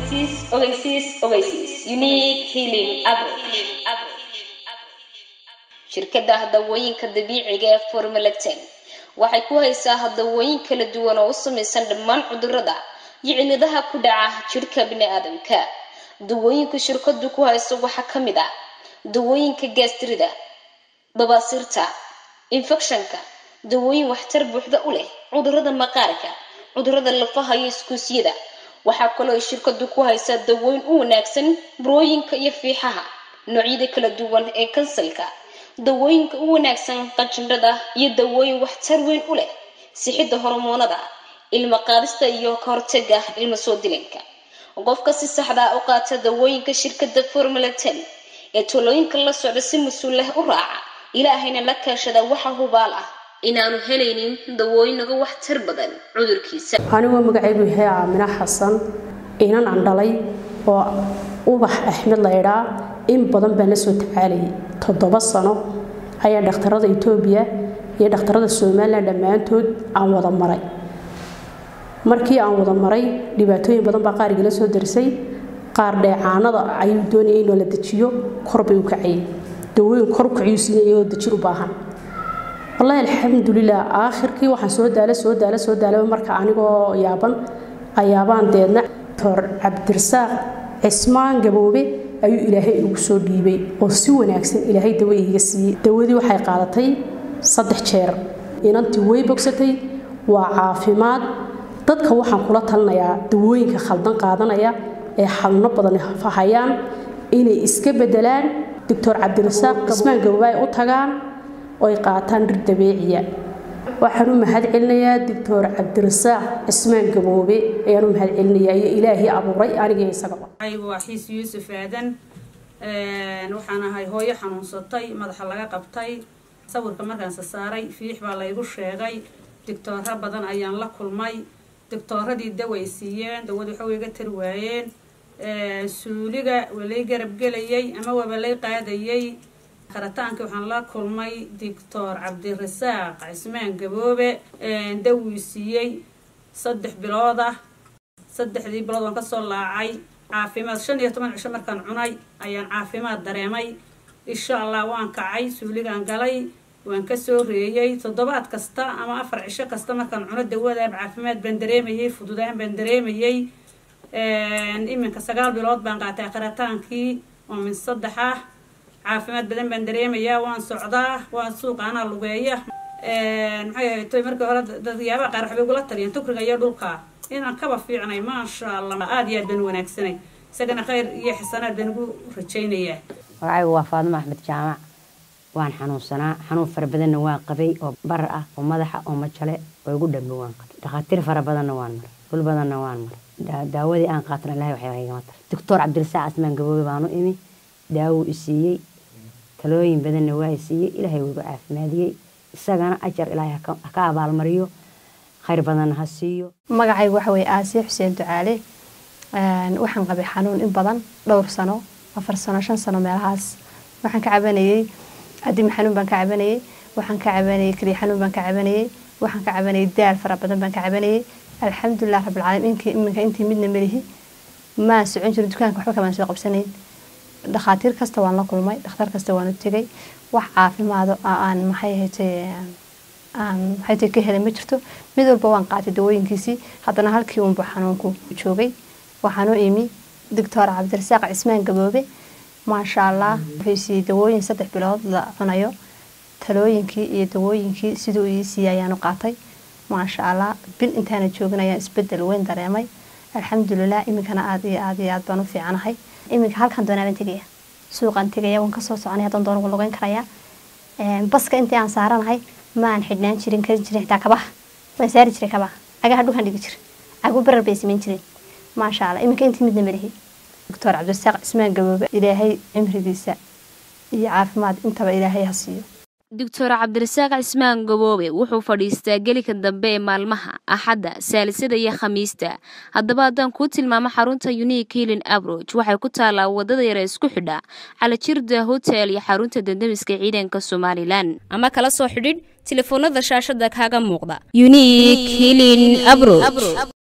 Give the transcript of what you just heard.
ogeysiis ogeysiis ogeysiis unique healing approach shirkadda dawooyinka dabiiciga ee formulectin waxay ku haysaa dawooyin kala duwan oo u samaysan dhammaan cudurrada iyo cilladaha ku dhaca jidhka bini-aadamka dawooyinka shirkadu ku hayso waxaa ka mid ah dawooyinka gaastrida babaasiirta infekshanka dawooyin waxtar buuxda u leh cudurrada maqaarka cudurrada lafaha iyo iskuusyada waxaa kaloo ay shirkadu ku haysaa dawooyin u wanaagsan burooyinka iyo fiixaha noocyada kala duwan ee kansalka dawooyinka u wanaagsan qanjindhada iyo dawooyin waxtar weyn u leh sixidda hormoonada ilmo qaadista iyo ka hortaga ilmo soo dilanka qofka si saxda u qaata dawooyinka shirkadda formula ten ee talooyinka la socda si mas-uul leh u raaca ilaahayna la kaashada waxa hubaal ah inaanu helaynin dawooyin uga waxtar badan cudurkiisa anigoo magacaygu yahay aamina xasan inan aan dhalay oo ubax axmed la idhaa in badan baan la soo tacaalayay toddoba sano ayaa dhakhtarada etoobiya iyo dhakhtarada somalilan dhammaantood aan wada maray markii aan wada maray dhibaatooyin badan baa qaar igala soo darsay qaar dheecaanada ayuu doonayay inoo la dejiyo kor bay u kacayay dawooyin kor u kaciyuu siiyay iyagoo dejin u baahan wallaahi alxamdulilah aakhirkii waxaan soo daala soo daala soo daala marka anigoo yaaban ayaabaan deedna doctor cabdirasaaq cismaan gaboobe ayuu ilaahay igu soo dhiibay oo si wanaagsan ilaahay dawo iiga siiyey dawadii waxay qaadatay saddex jeer inantii way bogsatay waa caafimaad dadka waxaan kula talinayaa dawooyinka khaldan qaadanaya ee xanuuno badan fahayaan inay iska bedelaan doctor cabdirasaaq cismaan gaboobe ay u tagaan oo ay qaataan dhir dabeeciya waxaan u mahad celinayaa doctor cabdirasaaq cismaan gaboobe ayaan u mahad celinayaa iyo ilaahii abuuray aniga isagaba waa xiis yuusuf aadan waxaan ahay hooyo xanuunsatay madaxa laga qabtay sawirka markaanse saaray fiix baa laygu sheegay digtooro badan ayaan la kulmay digtooradii daway siiyeen dawad waxa iga tari waayeen suuliga waa lay garabgelayay ama waaba lay qaadayay qaritaanka waxaan la kulmay doctor cabdirasaaq cismaan gaboobe dawii siiyey saddex bilood ah saddexdii bilood waan kasoo laacay caafimaad shan iyo toban cisho markaan cunay ayaan caafimaad dareemay insha allah waan kacay suuligaan galay waan kasoo reeyey toddobaad kasta ama afar cisho kasta markaan cuno dawadaab caafimaad baan dareemayay fududaan baan dareemayay iminka sagaal bilood baan qaatay qaritaankii oo min saddex ah caafimaad badan baan dareemayaa waan socdaa waan suuqa anaa lugeeya maxay ahayd markii hore dadyaabaa qaar waxbay igula taliyeen tukriga iyo dhulka inaan kaba fiicnay maasha allah aada iyo aad baan wanaagsanay isagana khayr iyo xisanaad baan ugu rajaynayaa magacaygu waa faadimo axmed jaamac waan xanuunsanaa xanuun fara badanna waan qabay oo barar ah oo madaxa oo majale oo igu dhambe waan qabay dhakhaatiir fara badanna waan maray dhul badanna waan maray daawadii aan qaatana ilahay waxba igama taray doctor cabdirasaaq asmaan gaboobe baanu imi daawuu i siiyey talooyin badanna waa i siiyey ilaahay wuu igu caafimaadiyey isagana ajar ilaahay ha ka abaalmariyo khayr badanna ha siiyo magacaygu waxa weye aasiya xuseen ducaale waxaan qabay xanuun in badan dhowr sano afar sano shan sano meelahaas waxaan ka cabanayey adimi xanuun baan ka cabanayey waxaan ka cabanayey keliya xanuun baan ka cabanayey waxaan ka cabanayay daal fara badan baan ka cabanayay alxamdulilah rabbilcaalamiin iminka intii midna melihi maan socon jirin dukaanka waxba kamaan soo qabsanayn dhakhaatiir kasta waan la kulmay dhakhtar kasta waan u tegay wax caafimaado aan maxay ahatay aan maxay ka helay ma jirto mid walba waan qaatay dawooyinkiisii haddana halkii uunba xanuunku joogay waxaan u imi doctor cabdirasaaq cismaan gaboobe maasha allah wuxuu siiyey dawooyin saddex bilood la cunayo talooyinkii iyo dawooyinkii siduu ii siiyey ayaan u qaatay maasha allah bil intaana joogin ayaan isbedel weyn dareemay alxamdulilah iminkana aada iyo aada iyo aad baan u fiicanahay iminka halkan doonaaban tegaya suuqaan tegaya waan kasoo soconay haddaan doon ugu lugeyn karaya baska intii aan saaranahay maan xidhnaan jirin karin jirin xitaa kabaha waan saari jiray kabaha cagaha dhulkan dhigi jira cagu barar bay samayn jireen maasha allah iminka intii midna malihi doctor cabdirasaaq cismaan gaboobe ilaahay cimrigiisa iyo caafimaad intaba ilaahay ha siiyo doctor cabdirasaaq cismaan gaboobe wuxuu fadhiistaa gelika dambe ee maalmaha axadda saalisada iyo khamiista haddaba haddaan kuu tilmaamo xarunta unique healing abroach waxay ku taallaa wadada yare isku xidha calajirda hotel iyo xarunta dandamiska ciidanka somalilan ama kala soo xidhiidh telefoonada shaashada kaaga muuqda unique healing abroach